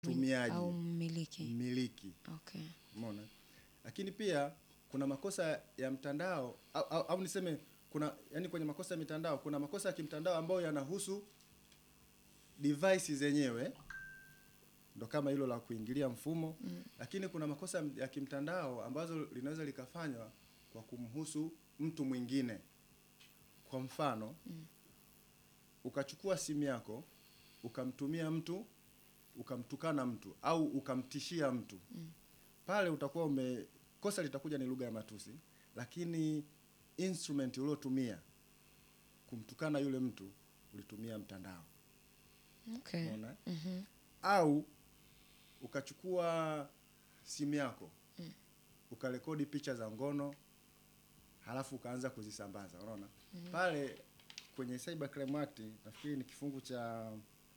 mtumiaji au mmiliki. mmiliki Okay. umeona lakini pia kuna makosa ya mtandao au, au, au niseme kuna yani kwenye makosa ya mitandao kuna makosa ya kimtandao ambayo yanahusu device zenyewe ndo kama hilo la kuingilia mfumo mm. lakini kuna makosa ya kimtandao ambazo linaweza likafanywa kwa kumhusu mtu mwingine kwa mfano mm. ukachukua simu yako ukamtumia mtu ukamtukana mtu au ukamtishia mtu mm. pale utakuwa ume kosa litakuja ni lugha ya matusi lakini instrument uliotumia kumtukana yule mtu ulitumia mtandao Okay. unaona Mhm. au ukachukua simu yako mm. ukarekodi picha za ngono halafu ukaanza kuzisambaza unaona mm. pale kwenye cyber crime act nafikiri ni kifungu cha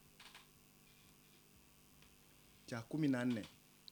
cha kumi na nne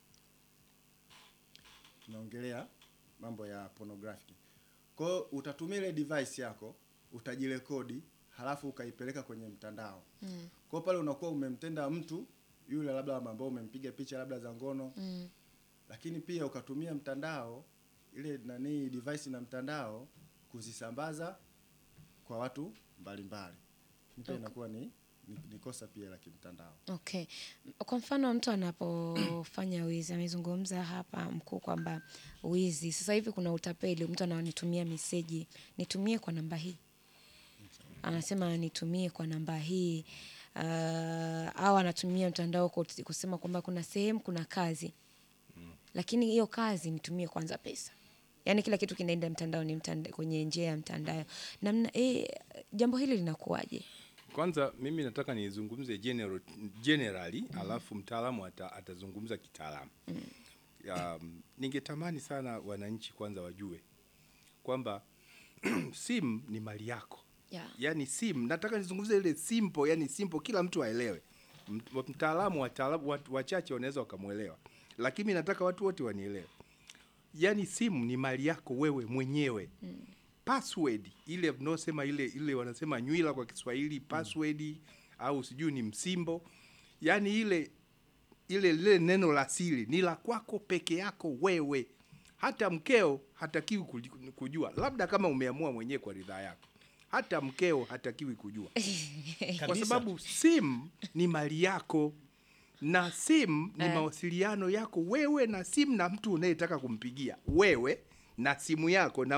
tunaongelea mambo ya pornographic kwa hiyo utatumia ile device yako utajirekodi halafu ukaipeleka kwenye mtandao Mm. kwa hiyo pale unakuwa umemtenda mtu yule labda ambao umempiga picha labda za ngono Mm. lakini pia ukatumia mtandao ile nani device na mtandao kuzisambaza kwa watu mbalimbali Ni pia Okay. inakuwa ni, ni, ni kosa pia la kimtandao Okay. Kwa mfano mtu anapofanya wizi, amezungumza hapa mkuu kwamba wizi, sasa hivi kuna utapeli, mtu ananitumia meseji, nitumie kwa namba hii, anasema nitumie kwa namba hii uh, au anatumia mtandao kut- kusema kwamba kuna sehemu kuna kazi lakini hiyo kazi nitumie kwanza pesa yaani kila kitu kinaenda mtandaoni mtanda, kwenye njia ya mtandao namna eh, jambo hili linakuwaje Kwanza mimi nataka nizungumze general, generally alafu mtaalamu ata, atazungumza kitaalamu. Um, ningetamani sana wananchi kwanza wajue kwamba simu ni mali yako. yeah. Yaani simu, nataka nizungumze ile simple, yani simple kila mtu aelewe. M- Mtaalamu wataalamu watu wachache wanaweza wakamwelewa. Lakini mimi nataka watu wote wanielewe. Yaani simu ni mali yako wewe mwenyewe. Password ile mnaosema ile ile wanasema nywila kwa Kiswahili, password au sijui ni msimbo. Yaani ile ile lile neno la siri ni la kwako peke yako wewe. Hata mkeo hatakiwi kuji- kujua, labda kama umeamua mwenyewe kwa ridhaa yako. Hata mkeo hatakiwi kujua, kwa Kabisa. sababu simu ni mali yako na simu ni Eh. mawasiliano yako wewe na simu na mtu unayetaka kumpigia wewe na simu yako na